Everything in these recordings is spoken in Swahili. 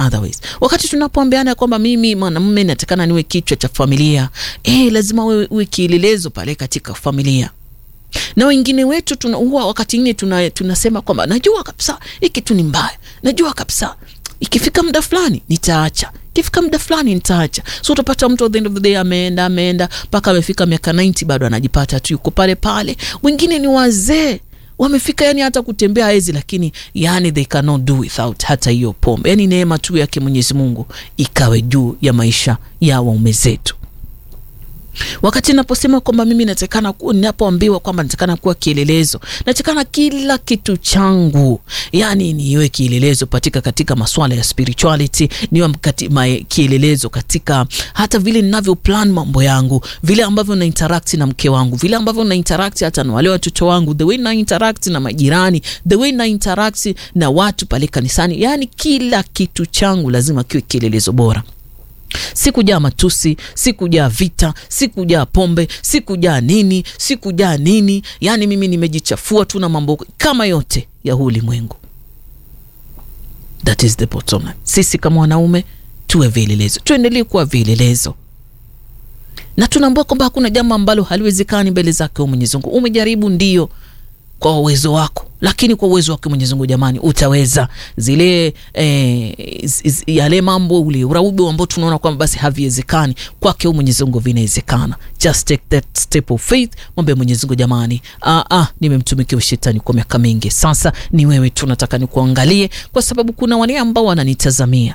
otherwise. Wakati tunapoambiana kwamba mimi mwanamume natakana niwe kichwa cha familia, eh, lazima wewe uwe kielelezo pale katika familia na wengine wetu tuna, huwa wakati ingine tuna, tunasema kwamba najua kabisa hii kitu ni mbaya, najua kabisa ikifika muda fulani nitaacha, ikifika muda fulani nitaacha. So utapata mtu at the end of the day ameenda ameenda mpaka amefika miaka 90 bado anajipata tu yuko pale pale. Wengine ni wazee wamefika yani hata kutembea hawezi, lakini yani they cannot do without hata hiyo pombe. Yani neema tu yake Mwenyezi Mungu ikawe juu ya maisha ya waume zetu. Wakati naposema kwamba mimi natakana, ninapoambiwa kwamba natakana kuwa kielelezo, natakana kila kitu changu yani niwe kielelezo patika katika masuala ya spirituality, niwe kielelezo katika hata vile ninavyo plan mambo yangu, vile ambavyo na interact na mke wangu, vile ambavyo na interact hata na wale watoto wangu, the way na interact na majirani, the way na interact na watu pale kanisani, yani kila kitu changu lazima kiwe kielelezo bora. Sikujaa matusi, sikujaa vita, sikujaa pombe, sikujaa nini, sikujaa nini. Yani mimi nimejichafua tu na mambo kama yote ya huu ulimwengu. That is the bottom line. Sisi kama wanaume tuwe vielelezo, tuendelee kuwa vielelezo, na tunaambua kwamba hakuna jambo ambalo haliwezekani mbele zake Mwenyezi Mungu. Umejaribu ndio kwa uwezo wako, lakini kwa uwezo wake Mwenyezi Mungu, jamani, utaweza zile eh, yale mambo ule uraubu ambao tunaona kwamba basi haviwezekani, kwake Mwenyezi Mungu vinawezekana. Just take that step of faith, mwambie Mwenyezi Mungu, jamani, ah, ah, nimemtumikia shetani kwa miaka mingi sasa, ni wewe tu nataka nikuangalie, kwa sababu kuna wale ambao wananitazamia.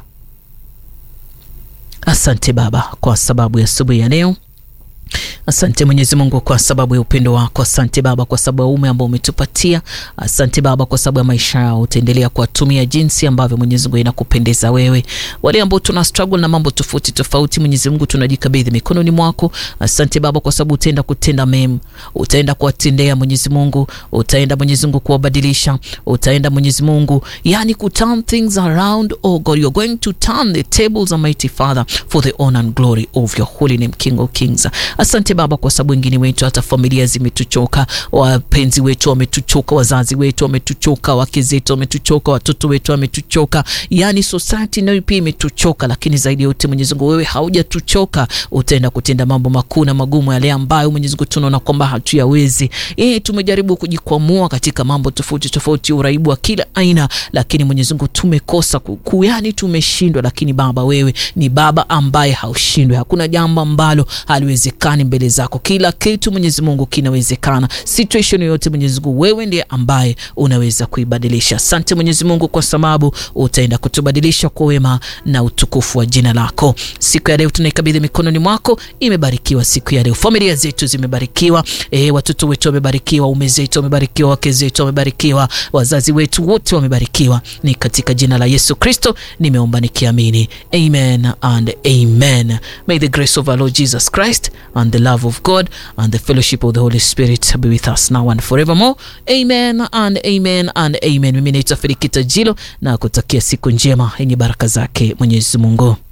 Asante Baba kwa sababu ya asubuhi ya leo. Asante Mwenyezi Mungu kwa sababu ya upendo wako. Asante Baba kwa sababu ya ume ambao umetupatia. Asante Baba kwa sababu ya maisha yao, utaendelea kuwatumia jinsi ambavyo Mwenyezi Mungu inakupendeza wewe. Wale ambao tuna struggle na mambo tofauti tofauti, Mwenyezi Mungu tunajikabidhi mikononi mwako. Asante Baba kwa sababu utaenda kutenda mema, utaenda kuwatendea Mwenyezi Mungu, utaenda Mwenyezi Mungu kuwabadilisha, utaenda Mwenyezi Mungu yani ku turn things around. Oh God, you're going to turn the tables, Almighty Father, for the honor and glory of your holy name, King of Kings. Asante Baba kwa sababu wengine wetu hata familia zimetuchoka, wapenzi wetu wametuchoka, wazazi wetu wametuchoka, wake zetu wametuchoka, watoto wetu wametuchoka, yani society nayo pia imetuchoka. Lakini zaidi ya yote Mwenyezi Mungu, wewe haujatuchoka, utaenda kutenda mambo makuu na magumu, yale ambayo Mwenyezi Mungu tunaona kwamba hatuyawezi. Eh, tumejaribu kujikwamua katika mambo tofauti tofauti, uraibu wa kila aina, lakini Mwenyezi Mungu tumekosa ku, yani tumeshindwa. Lakini Baba, wewe ni Baba ambaye haushindwi, hakuna jambo ambalo haliwezekani mbele zako kila kitu Mwenyezi Mungu kinawezekana. Situation yoyote Mwenyezi Mungu, wewe ndiye ambaye unaweza kuibadilisha. Asante Mwenyezi Mungu kwa sababu utaenda kutubadilisha kwa wema na utukufu wa jina lako. Siku ya leo tunaikabidhi mikononi mwako, imebarikiwa siku ya leo, familia zetu zimebarikiwa, e, watoto wetu wamebarikiwa, ume zetu wamebarikiwa, wake zetu wamebarikiwa, wazazi wetu wote wamebarikiwa. Ni katika jina la Yesu Kristo nimeomba nikiamini, amen and amen. May the grace of our Lord Jesus Christ and the love of God and the fellowship of the Holy Spirit be with us now and forevermore. Amen and amen and amen. Mimi naitwa Felikita Jilo na kutakia siku njema yenye baraka zake Mwenyezi Mungu.